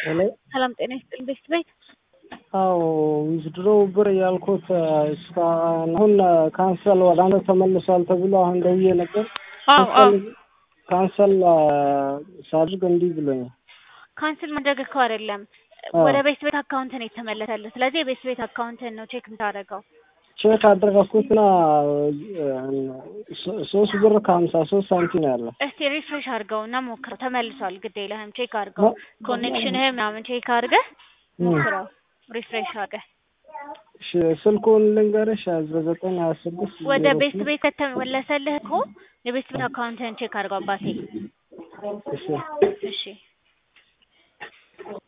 ሄሎ ሰላም ጤና ይስጥልኝ ቤስት ቤት አዎ ዊዝድሮ ብር ያልኩት እስካሁን አሁን ካንሰል ወደ አንተ ተመልሷል ተብሎ አሁን ደውዬ ነበር። አዎ አዎ ካንሰል ሳድርግ እንዲህ ብሎኛል። ካንስል ማድረግ እኮ አይደለም አዎ። ወደ ቤስት ቤት አካውንት ነው የተመለሰልህ። ስለዚህ የቤስት ቤት አካውንትን ነው ቼክ የምታደርገው። ቼክ አደረግኩትና ሶ- ሶስት ብር ከሀምሳ ሶስት ሳንቲም ነው ያለው። እስቲ ሪፍሬሽ አድርገው እና ሞክረው። ተመልሷል፣ ግድ የለህም ቼክ አድርገው። ኮኔክሽንህ ምናምን ቼክ አድርገህ ሞክረው፣ ሪፍሬሽ አድርገህ እሺ፣ ስልኩን ልንገርሽ ዘጠኝ ሀያ ስድስት ወደ ቤስት ቤት ከተመለሰልህ እኮ የቤስት ቤት አካውንትህን ቼክ አድርገው አባቴ። እሺ እሺ